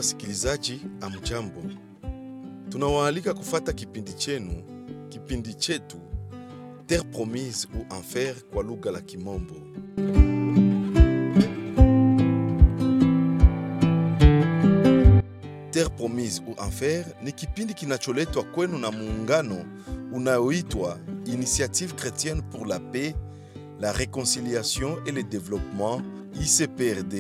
wasikilizaji, amjambo. Tunawaalika kufata kipindi chenu, kipindi chetu Terre Promise ou Enfer kwa lugha la Kimombo. Terre Promise ou Enfer ni kipindi kinacholetwa kwenu na muungano unaoitwa Initiative Chrétienne pour la Paix, la Réconciliation et le Développement, ICPRD.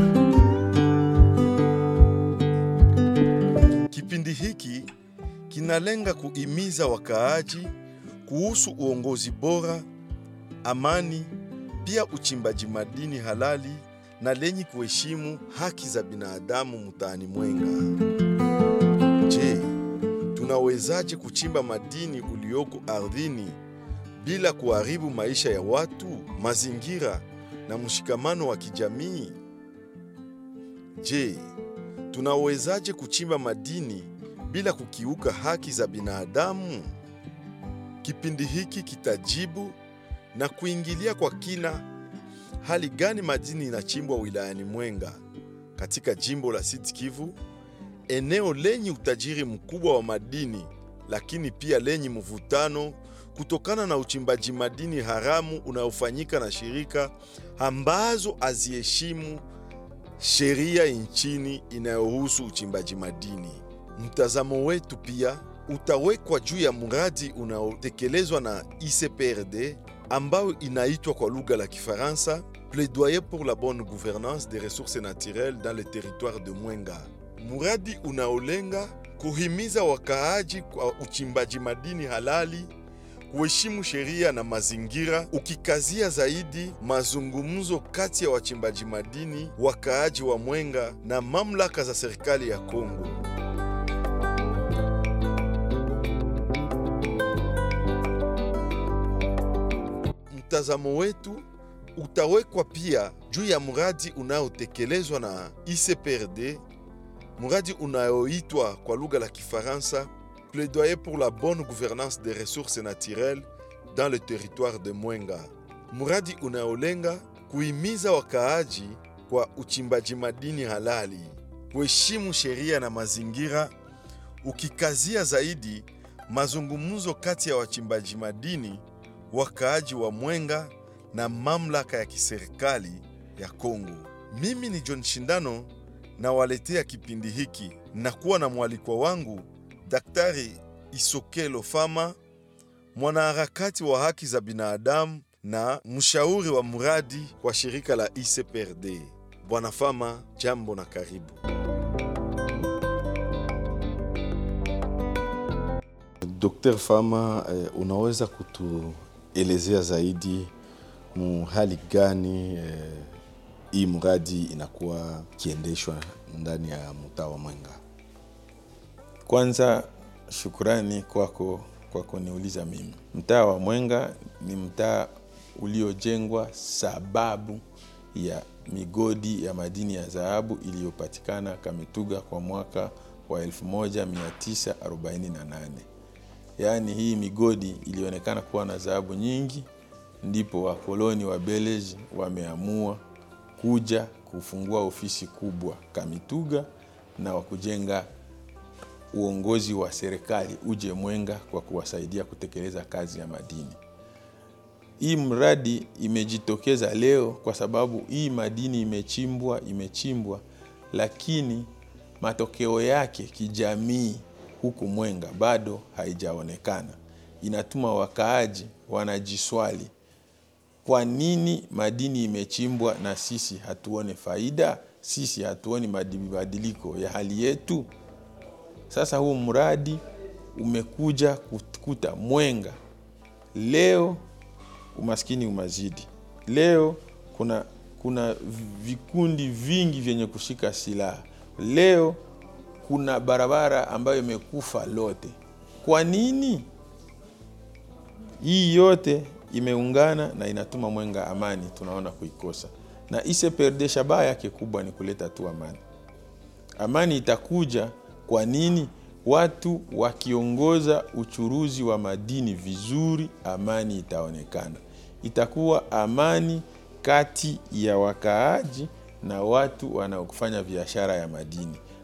Kipindi hiki kinalenga kuhimiza wakaaji kuhusu uongozi bora, amani, pia uchimbaji madini halali na lenye kuheshimu haki za binadamu mtaani Mwenga. Je, tunawezaje kuchimba madini ulioko ardhini bila kuharibu maisha ya watu, mazingira na mshikamano wa kijamii? Je, tunawezaje kuchimba madini bila kukiuka haki za binadamu? Kipindi hiki kitajibu na kuingilia kwa kina hali gani madini inachimbwa wilayani Mwenga katika jimbo la Sud Kivu, eneo lenye utajiri mkubwa wa madini, lakini pia lenye mvutano kutokana na uchimbaji madini haramu unaofanyika na shirika ambazo haziheshimu sheria nchini inayohusu uchimbaji madini. Mtazamo wetu pia utawekwa juu ya mradi unaotekelezwa na ICPRD ambayo inaitwa kwa lugha la Kifaransa Plaidoyer pour la bonne gouvernance des ressources naturelles dans le territoire de Mwenga, mradi unaolenga kuhimiza wakaaji kwa uchimbaji madini halali, kuheshimu sheria na mazingira, ukikazia zaidi mazungumzo kati ya wachimbaji madini, wakaaji wa Mwenga na mamlaka za serikali ya Kongo. Mtazamo wetu utawekwa pia juu ya mradi unaotekelezwa na ICPRD, mradi unaoitwa kwa lugha la Kifaransa Plaidoyer pour la bonne gouvernance des ressources naturelles dans le territoire de Mwenga, mradi unaolenga kuhimiza wakaaji kwa uchimbaji madini halali, kuheshimu sheria na mazingira, ukikazia zaidi mazungumzo kati ya wachimbaji madini, wakaaji wa Mwenga na mamlaka ya kiserikali ya Kongo. Mimi ni John Shindano nawaletea kipindi hiki na kuwa na mwalikwa wangu Daktari Isokelo Fama, mwanaharakati wa haki za binadamu na mshauri wa mradi wa shirika la ICPRD. Bwana Fama, jambo na karibu. Dr. Fama, eh, unaweza kutuelezea zaidi mu hali gani eh, hii mradi inakuwa kiendeshwa ndani ya mtaa wa Mwenga? Kwanza shukurani kwako kwa kuniuliza mimi. Mtaa wa Mwenga ni mtaa uliojengwa sababu ya migodi ya madini ya dhahabu iliyopatikana Kamituga kwa mwaka wa 1948. Yaani hii migodi ilionekana kuwa na dhahabu nyingi, ndipo wakoloni wa Beleji wameamua kuja kufungua ofisi kubwa Kamituga na wakujenga uongozi wa serikali uje Mwenga kwa kuwasaidia kutekeleza kazi ya madini. Hii mradi imejitokeza leo kwa sababu hii madini imechimbwa imechimbwa, lakini matokeo yake kijamii huku Mwenga bado haijaonekana. Inatuma wakaaji wanajiswali, kwa nini madini imechimbwa na sisi hatuone faida? Sisi hatuoni mabadiliko ya hali yetu? Sasa huu mradi umekuja kukuta Mwenga leo umaskini umazidi. Leo kuna, kuna vikundi vingi vyenye kushika silaha. Leo kuna barabara ambayo imekufa lote. Kwa nini? Hii yote imeungana na inatuma Mwenga amani tunaona kuikosa, na ICPRD shabaha yake kubwa ni kuleta tu amani. Amani itakuja kwa nini? Watu wakiongoza uchuruzi wa madini vizuri, amani itaonekana. Itakuwa amani kati ya wakaaji na watu wanaofanya biashara ya madini.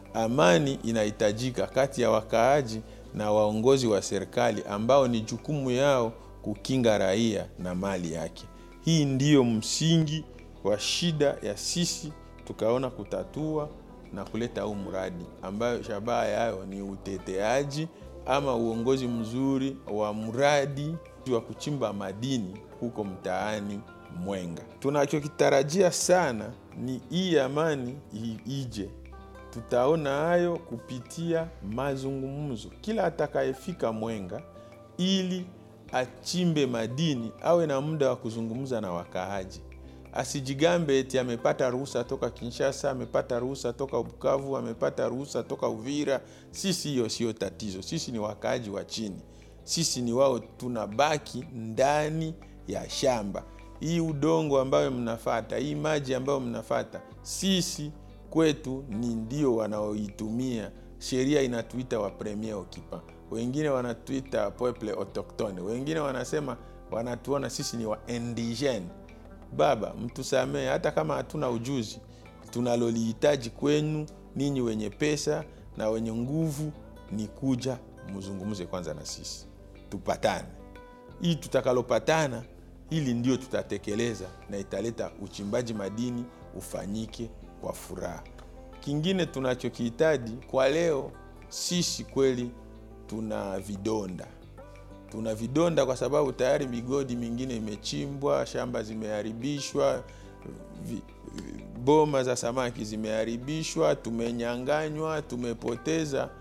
amani inahitajika kati ya wakaaji na waongozi wa serikali ambao ni jukumu yao kukinga raia na mali yake. Hii ndiyo msingi wa shida ya sisi tukaona kutatua na kuleta huu mradi ambayo shabaha yayo ni uteteaji ama uongozi mzuri wa mradi wa kuchimba madini huko mtaani Mwenga. Tunachokitarajia sana ni hii amani ije tutaona hayo kupitia mazungumzo. Kila atakayefika Mwenga ili achimbe madini awe na muda wa kuzungumza na wakaaji, asijigambe eti amepata ruhusa toka Kinshasa, amepata ruhusa toka Bukavu, amepata ruhusa toka Uvira. Sisi hiyo sio tatizo, sisi ni wakaaji wa chini, sisi ni wao, tunabaki ndani ya shamba. Hii udongo ambayo mnafata, hii maji ambayo mnafata, sisi kwetu ni ndio wanaoitumia. Sheria inatuita wa premier occupant, wengine wanatuita peuple autochtone, wengine wanasema wanatuona sisi ni wa indigene. Baba, mtusamee, hata kama hatuna ujuzi, tunalolihitaji kwenu ninyi wenye pesa na wenye nguvu ni kuja mzungumze kwanza na sisi, tupatane. Hii tutakalopatana, hili ndio tutatekeleza na italeta uchimbaji madini ufanyike kwa furaha. Kingine tunachokihitaji kwa leo, sisi kweli tuna vidonda, tuna vidonda kwa sababu tayari migodi mingine imechimbwa, shamba zimeharibishwa, vi, boma za samaki zimeharibishwa, tumenyanganywa, tumepoteza,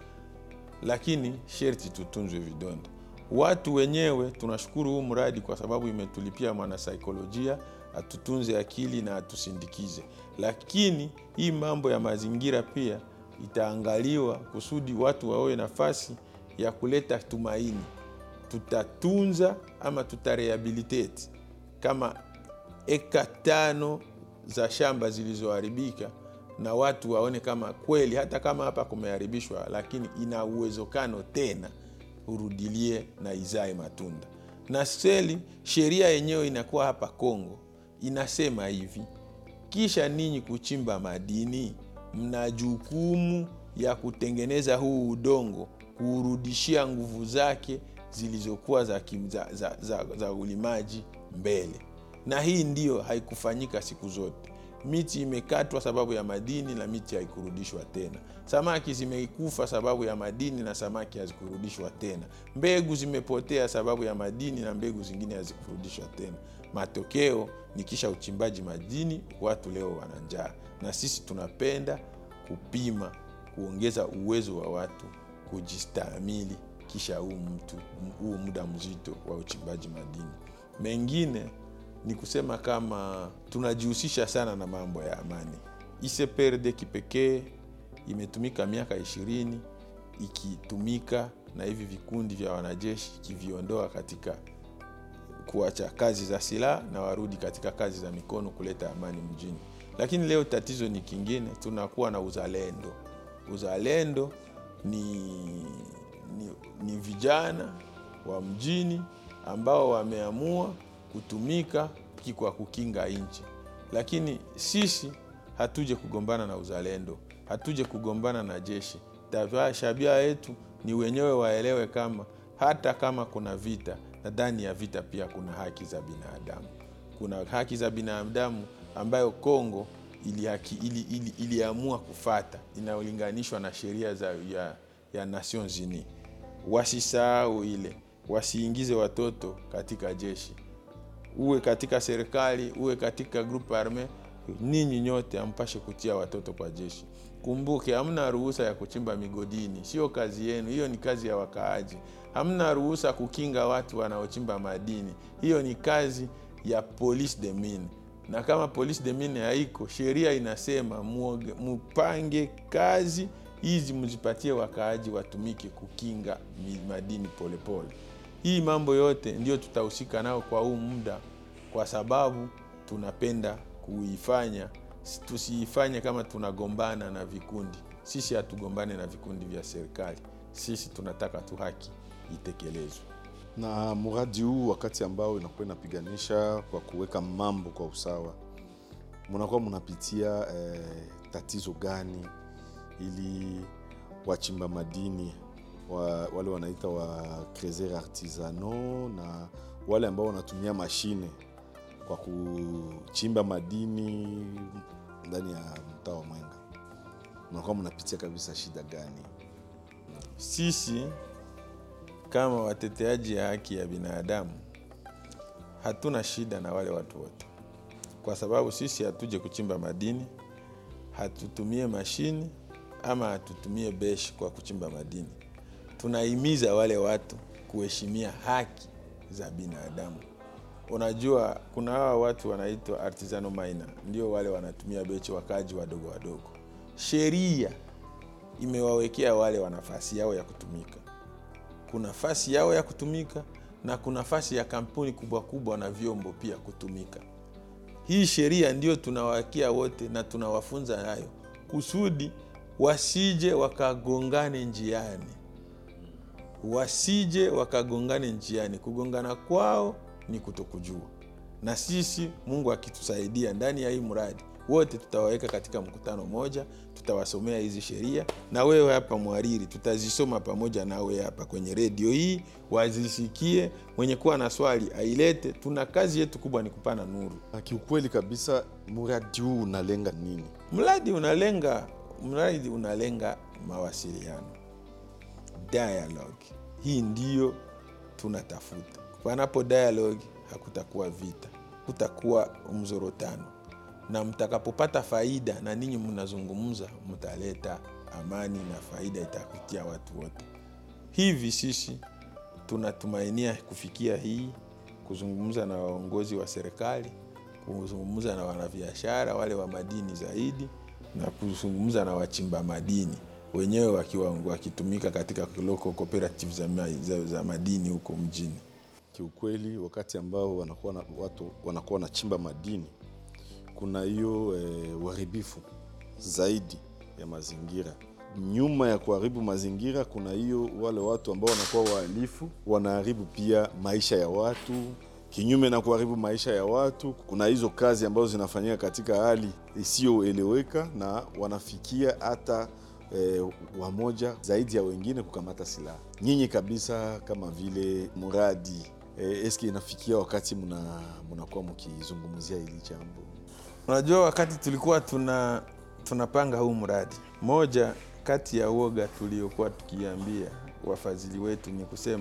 lakini sherti tutunzwe vidonda. Watu wenyewe tunashukuru huu mradi kwa sababu imetulipia mwanasaikolojia atutunze akili na atusindikize, lakini hii mambo ya mazingira pia itaangaliwa kusudi watu wawe nafasi ya kuleta tumaini. Tutatunza ama tutarehabilitate kama eka tano za shamba zilizoharibika, na watu waone kama kweli hata kama hapa kumeharibishwa, lakini ina uwezekano tena urudilie na izae matunda. Na seli sheria yenyewe inakuwa hapa Kongo inasema hivi, kisha ninyi kuchimba madini, mna jukumu ya kutengeneza huu udongo, kuurudishia nguvu zake zilizokuwa za, za, za, za, za ulimaji mbele. Na hii ndiyo haikufanyika siku zote. Miti imekatwa sababu ya madini na miti haikurudishwa tena. Samaki zimekufa sababu ya madini na samaki hazikurudishwa tena. Mbegu zimepotea sababu ya madini na mbegu zingine hazikurudishwa tena. Matokeo ni kisha uchimbaji madini, watu leo wana njaa, na sisi tunapenda kupima, kuongeza uwezo wa watu kujistahimili kisha huu mtu huu muda mzito wa uchimbaji madini. Mengine ni kusema kama tunajihusisha sana na mambo ya amani. ICPRD kipekee imetumika miaka ishirini ikitumika na hivi vikundi vya wanajeshi ikiviondoa katika kuacha kazi za silaha na warudi katika kazi za mikono kuleta amani mjini. Lakini leo tatizo ni kingine, tunakuwa na uzalendo. Uzalendo ni, ni, ni vijana wa mjini ambao wameamua kutumika kwa kukinga nchi, lakini sisi hatuje kugombana na uzalendo, hatuje kugombana na jeshi. Shabia yetu ni wenyewe waelewe kama hata kama kuna vita na ndani ya vita pia kuna haki za binadamu. Kuna haki za binadamu ambayo Kongo iliamua ili, ili, ili kufata inayolinganishwa na sheria za ya, ya Nations Unies. Wasisahau ile, wasiingize watoto katika jeshi, uwe katika serikali, uwe katika group arme, ninyi nyote ampashe kutia watoto kwa jeshi. Kumbuke, hamna ruhusa ya kuchimba migodini, sio kazi yenu hiyo, ni kazi ya wakaaji. Hamna ruhusa kukinga watu wanaochimba madini, hiyo ni kazi ya police de mine. Na kama police de mine haiko, sheria inasema mupange kazi hizi, mzipatie wakaaji watumike kukinga madini polepole pole. Hii mambo yote ndio tutahusika nao kwa huu muda, kwa sababu tunapenda kuifanya tusiifanye kama tunagombana na vikundi. Sisi hatugombane na vikundi vya serikali, sisi tunataka tu haki itekelezwe. Na mradi huu wakati ambao inakuwa inapiganisha kwa kuweka mambo kwa usawa, mnakuwa mnapitia eh, tatizo gani ili wachimba madini wa, wale wanaita wa creuser artisanaux na wale ambao wanatumia mashine kwa kuchimba madini ndani ya mtaa wa Mwenga, mnakuwa mnapitia kabisa shida gani? Sisi kama wateteaji ya haki ya binadamu hatuna shida na wale watu wote, kwa sababu sisi hatuje kuchimba madini, hatutumie mashini ama hatutumie beshi kwa kuchimba madini. Tunahimiza wale watu kuheshimia haki za binadamu. Unajua, kuna hawa watu wanaitwa artisanal miner, ndio wale wanatumia bechi, wakaji wadogo wadogo. Sheria imewawekea wale wana nafasi yao ya kutumika. Kuna nafasi yao ya kutumika na kuna nafasi ya kampuni kubwa kubwa na vyombo pia kutumika. Hii sheria ndio tunawakia wote na tunawafunza nayo kusudi wasije wakagongane njiani, wasije wakagongane njiani. Kugongana kwao ni kutokujua, na sisi Mungu akitusaidia ndani ya hii mradi wote tutawaweka katika mkutano moja, tutawasomea hizi sheria, na wewe hapa mwariri, tutazisoma pamoja nawe hapa kwenye redio hii, wazisikie. Mwenye kuwa na swali ailete. Tuna kazi yetu kubwa ni kupana nuru. Na kiukweli kabisa, mradi huu unalenga nini? Mradi unalenga mradi unalenga mawasiliano, dialogue. Hii ndiyo tunatafuta. Panapo dialogue, hakutakuwa vita, kutakuwa mzorotano na mtakapopata faida na ninyi mnazungumza, mtaleta amani na faida itakutia watu wote. Hivi sisi tunatumainia kufikia hii, kuzungumza na waongozi wa serikali, kuzungumza na wanabiashara wale wa madini zaidi, na kuzungumza na wachimba madini wenyewe wakiwa wakitumika katika local cooperative za, za, za madini huko mjini. Kiukweli, wakati ambao wanakuwa na, watu wanakuwa wanachimba madini kuna hiyo eh, uharibifu zaidi ya mazingira. Nyuma ya kuharibu mazingira, kuna hiyo wale watu ambao wanakuwa wahalifu, wanaharibu pia maisha ya watu. Kinyume na kuharibu maisha ya watu, kuna hizo kazi ambazo zinafanyika katika hali isiyoeleweka na wanafikia hata eh, wamoja zaidi ya wengine kukamata silaha. Nyinyi kabisa kama vile muradi eh, eski inafikia wakati mnakuwa mkizungumzia hili jambo? Unajua, wakati tulikuwa tuna tunapanga huu mradi, moja kati ya uoga tuliokuwa tukiambia wafadhili wetu ni kusema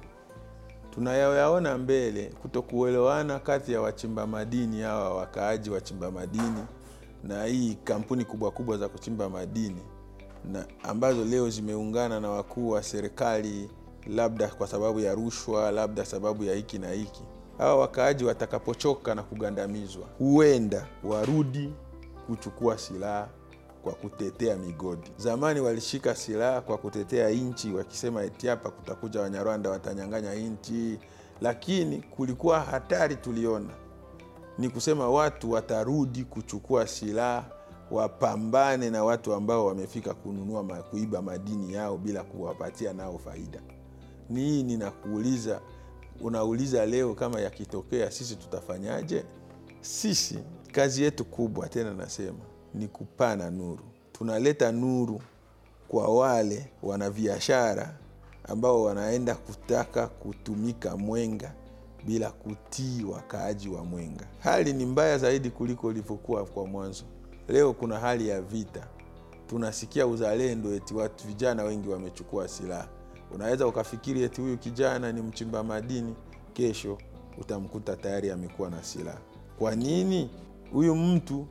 tunayaona mbele kutokuelewana kati ya wachimba madini hawa wakaaji wachimba madini na hii kampuni kubwa kubwa za kuchimba madini na ambazo leo zimeungana na wakuu wa serikali, labda kwa sababu ya rushwa, labda sababu ya hiki na hiki hawa wakaaji watakapochoka na kugandamizwa, huenda warudi kuchukua silaha kwa kutetea migodi. Zamani walishika silaha kwa kutetea nchi, wakisema eti hapa kutakuja Wanyarwanda watanyang'anya nchi, lakini kulikuwa hatari tuliona ni kusema watu watarudi kuchukua silaha wapambane na watu ambao wamefika kununua kuiba madini yao bila kuwapatia nao faida. Ni hii ninakuuliza Unauliza leo kama yakitokea sisi tutafanyaje? Sisi kazi yetu kubwa tena nasema ni kupana nuru. Tunaleta nuru kwa wale wanabiashara ambao wanaenda kutaka kutumika Mwenga bila kutii wakaaji wa Mwenga. Hali ni mbaya zaidi kuliko ilivyokuwa kwa mwanzo. Leo kuna hali ya vita, tunasikia uzalendo, eti watu vijana wengi wamechukua silaha Unaweza ukafikiri eti huyu kijana ni mchimba madini, kesho utamkuta tayari amekuwa na silaha. Kwa nini? Huyu mtu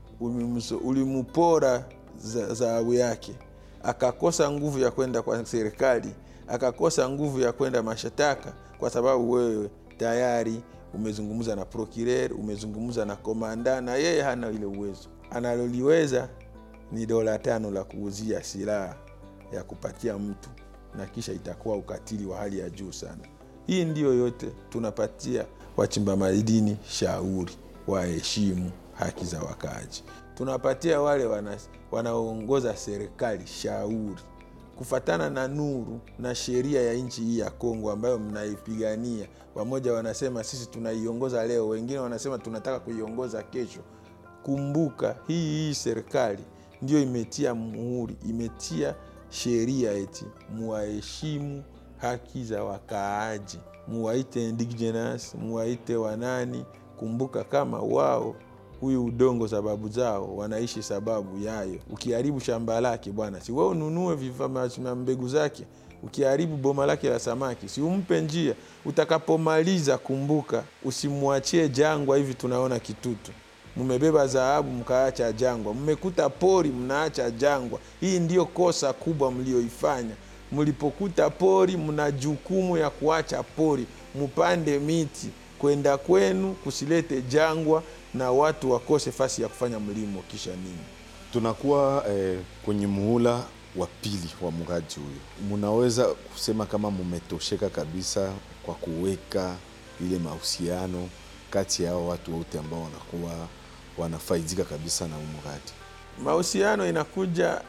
ulimupora dhahabu yake, akakosa nguvu ya kwenda kwa serikali, akakosa nguvu ya kwenda mashtaka, kwa sababu wewe tayari umezungumza na procureur, umezungumza na komanda, na yeye hana ile uwezo. Analoliweza ni dola tano la kuuzia silaha ya kupatia mtu na kisha itakuwa ukatili wa hali ya juu sana. Hii ndiyo yote tunapatia wachimba madini shauri, waheshimu haki za wakaaji. Tunapatia wale wanaoongoza wana serikali shauri kufatana na nuru na sheria ya nchi hii ya Kongo ambayo mnaipigania. Wamoja wanasema sisi tunaiongoza leo, wengine wanasema tunataka kuiongoza kesho. Kumbuka hii hii serikali ndio imetia muhuri, imetia sheria eti muwaheshimu haki za wakaaji, muwaite indigenous, muwaite wanani. Kumbuka kama wao huyu udongo sababu zao wanaishi sababu yayo. Ukiharibu shamba lake bwana, si wewe ununue vifaa na mbegu zake. Ukiharibu boma lake la samaki, si umpe njia. Utakapomaliza kumbuka, usimwachie jangwa hivi. Tunaona Kitutu mmebeba dhahabu mkaacha jangwa, mmekuta pori mnaacha jangwa. Hii ndiyo kosa kubwa mlioifanya. Mlipokuta pori, mna jukumu ya kuacha pori, mupande miti kwenda kwenu, kusilete jangwa na watu wakose fasi ya kufanya mlimo. Kisha nini? Tunakuwa eh, kwenye muhula wa pili wa mradi huyo, munaweza kusema kama mumetosheka kabisa kwa kuweka ile mahusiano kati ya hao watu wote ambao wanakuwa wanafaidika kabisa na mradi? Mahusiano inakuja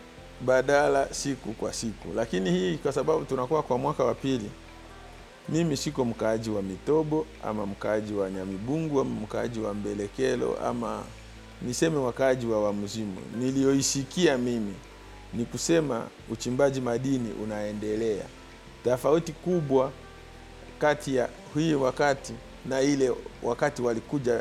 badala siku kwa siku, lakini hii kwa sababu tunakuwa kwa mwaka wa pili. Mimi siko mkaaji wa Mitobo ama mkaaji wa Nyamibungu ama mkaaji wa Mbelekelo ama niseme wakaaji wa Wamuzimu. Niliyoisikia mimi ni kusema uchimbaji madini unaendelea. Tofauti kubwa kati ya hii wakati na ile wakati walikuja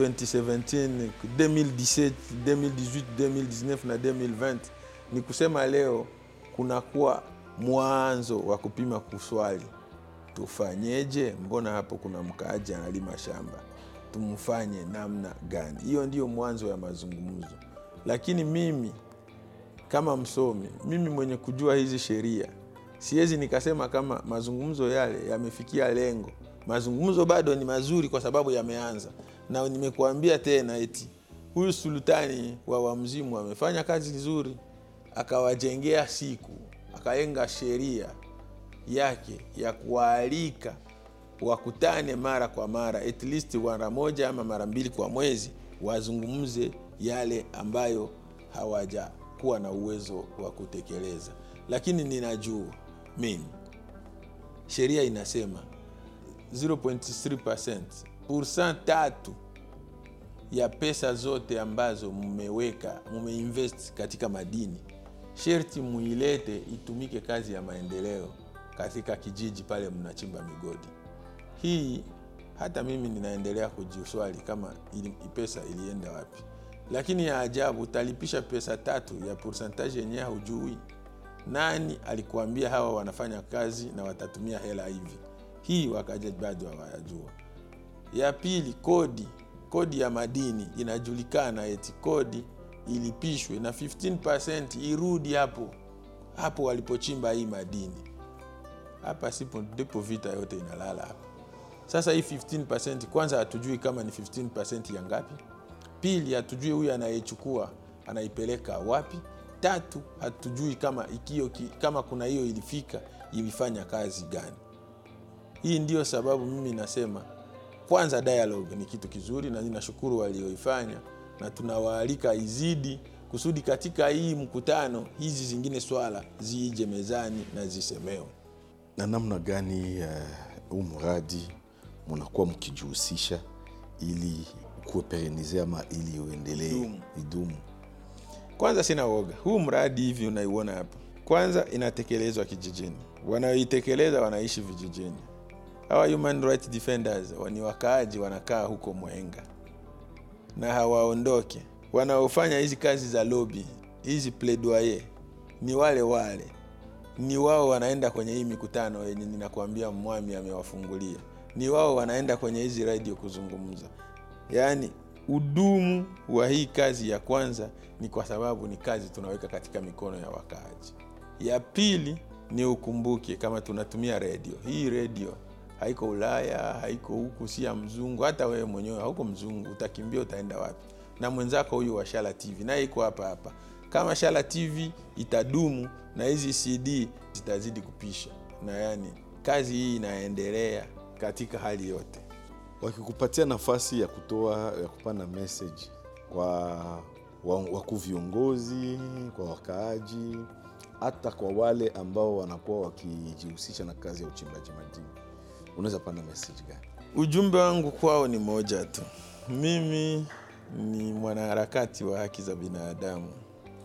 2017, 2017, 2018, 2019 na 2020 ni kusema leo kunakuwa mwanzo wa kupima kuswali, tufanyeje? Mbona hapo kuna mkaaji analima shamba, tumfanye namna gani? Hiyo ndio mwanzo ya mazungumzo. Lakini mimi kama msomi, mimi mwenye kujua hizi sheria, siwezi nikasema kama mazungumzo yale yamefikia lengo. Mazungumzo bado ni mazuri kwa sababu yameanza, na nimekuambia tena eti huyu sultani wa Wamzimu amefanya kazi nzuri, akawajengea siku, akaenga sheria yake ya kuwaalika wakutane mara kwa mara, at least mara moja ama mara mbili kwa mwezi, wazungumze yale ambayo hawajakuwa na uwezo wa kutekeleza. Lakini ninajua mimi sheria inasema 0.3% pursa tatu ya pesa zote ambazo mmeweka mmeinvest katika madini, sherti muilete itumike kazi ya maendeleo katika kijiji pale mnachimba migodi. Hii hata mimi ninaendelea kujiswali kama ili, pesa ilienda wapi? Lakini ya ajabu, utalipisha pesa tatu ya pourcentage yenyewe hujui. Nani alikuambia hawa wanafanya kazi na watatumia hela hivi? Hii wakaja bado hawayajua. Ya pili, kodi kodi ya madini inajulikana, eti kodi ilipishwe na 15% irudi hapo hapo walipochimba hii madini. Hapa sipo ndipo vita yote inalala hapa. Sasa hii 15% kwanza hatujui kama ni 15% ya ngapi. Pili, hatujui huyu anayechukua anaipeleka wapi. Tatu, hatujui kama ikio, kama kuna hiyo ilifika ilifanya kazi gani. Hii ndiyo sababu mimi nasema kwanza dialogue ni kitu kizuri, na ninashukuru walioifanya, na tunawaalika izidi kusudi katika hii mkutano hizi zingine swala ziije mezani na zisemewe. Na namna gani huu uh, mradi munakuwa mkijihusisha ili kuwe perenize ama ili uendelee idumu? Kwanza sina woga, huu mradi hivi unaiona hapa, kwanza inatekelezwa kijijini, wanaoitekeleza wanaishi vijijini hawa human rights defenders ni wakaaji, wanakaa huko Mwenga na hawaondoke. Wanaofanya hizi kazi za lobby hizi plaidoyer ni wale wale, ni wao wanaenda kwenye hii mikutano yenye ninakwambia mwami amewafungulia, ni wao wanaenda kwenye hizi radio kuzungumza. Yaani udumu wa hii kazi ya kwanza ni kwa sababu ni kazi tunaweka katika mikono ya wakaaji. Ya pili ni ukumbuke kama tunatumia radio hii, radio haiko Ulaya, haiko huku, si ya mzungu. Hata wewe mwenyewe hauko mzungu, utakimbia utaenda wapi? Na mwenzako huyu wa Shala TV naye iko hapa hapa. Kama Shala TV itadumu na hizi CD zitazidi kupisha, na yani kazi hii inaendelea katika hali yote. Wakikupatia nafasi ya kutoa ya kupana message kwa wakuu viongozi, kwa wakaaji, hata kwa wale ambao wanakuwa wakijihusisha na kazi ya uchimbaji madini unaweza pana message gani? Ujumbe wangu kwao ni moja tu. Mimi ni mwanaharakati wa haki za binadamu,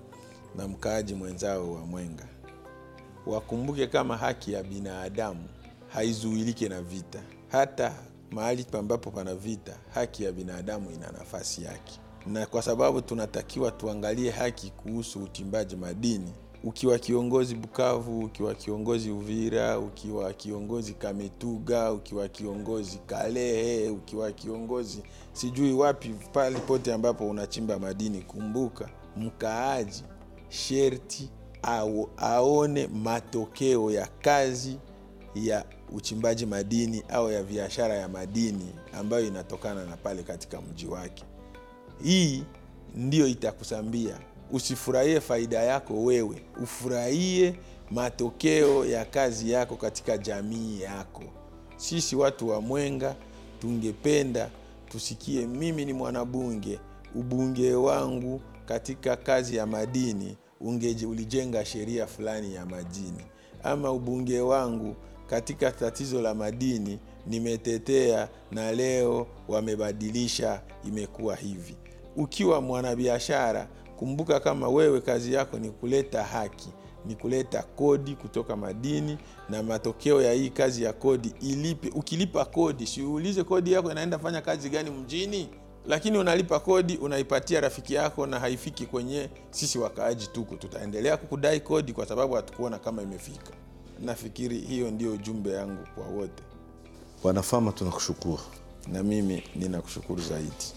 na mkaaji mwenzao wa Mwenga wakumbuke kama haki ya binadamu haizuilike na vita. Hata mahali ambapo pana vita, haki ya binadamu ina nafasi yake, na kwa sababu tunatakiwa tuangalie haki kuhusu uchimbaji madini. Ukiwa kiongozi Bukavu, ukiwa kiongozi Uvira, ukiwa kiongozi Kamituga, ukiwa kiongozi Kalehe, ukiwa kiongozi sijui wapi, pale pote ambapo unachimba madini, kumbuka mkaaji sherti au aone matokeo ya kazi ya uchimbaji madini au ya biashara ya madini ambayo inatokana na pale katika mji wake. Hii ndiyo itakusambia usifurahie faida yako wewe, ufurahie matokeo ya kazi yako katika jamii yako. Sisi watu wa Mwenga tungependa tusikie, mimi ni mwanabunge, ubunge wangu katika kazi ya madini ungeje ulijenga sheria fulani ya madini, ama ubunge wangu katika tatizo la madini nimetetea na leo wamebadilisha, imekuwa hivi. Ukiwa mwanabiashara, kumbuka kama wewe kazi yako ni kuleta haki, ni kuleta kodi kutoka madini, na matokeo ya hii kazi ya kodi ilipe. Ukilipa kodi, siulize kodi yako inaenda fanya kazi gani mjini lakini unalipa kodi unaipatia rafiki yako na haifiki kwenye sisi wakaaji tuko, tutaendelea kukudai kodi kwa sababu hatukuona kama imefika. Nafikiri hiyo ndio ujumbe yangu kwa wote, Bwana Fama, tunakushukuru. na mimi ninakushukuru zaidi.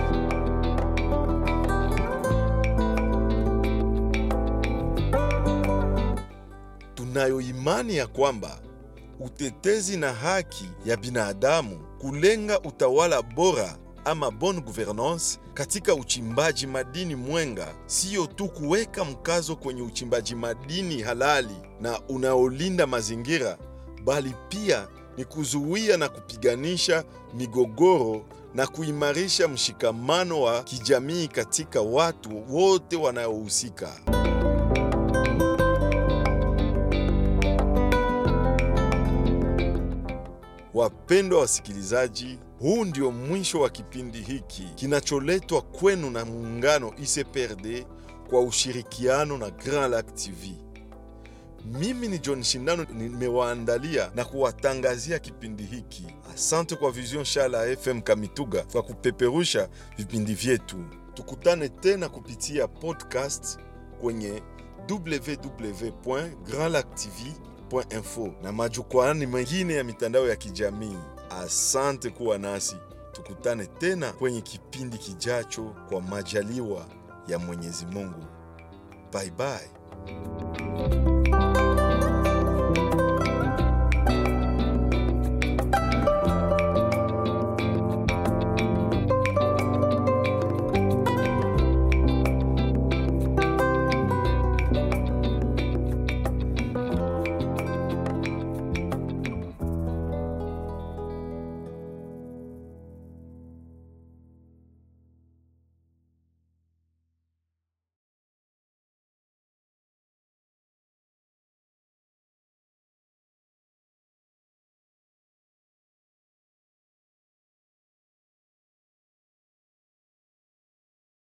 Tunayo imani ya kwamba utetezi na haki ya binadamu, kulenga utawala bora ama bonne gouvernance katika uchimbaji madini Mwenga, siyo tu kuweka mkazo kwenye uchimbaji madini halali na unaolinda mazingira, bali pia ni kuzuia na kupiganisha migogoro na kuimarisha mshikamano wa kijamii katika watu wote wanaohusika. Wapendwa wasikilizaji, huu ndio mwisho wa kipindi hiki kinacholetwa kwenu na muungano ICPRD kwa ushirikiano na Grand Lac TV. Mimi ni John Shindano, nimewaandalia na kuwatangazia kipindi hiki. Asante kwa Vision Shala FM Kamituga kwa kupeperusha vipindi vyetu. Tukutane tena kupitia podcast kwenye www.grandlactv.info na majukwaani mengine ya mitandao ya kijamii. Asante kuwa nasi, tukutane tena kwenye kipindi kijacho kwa majaliwa ya Mwenyezi Mungu. Bye bye.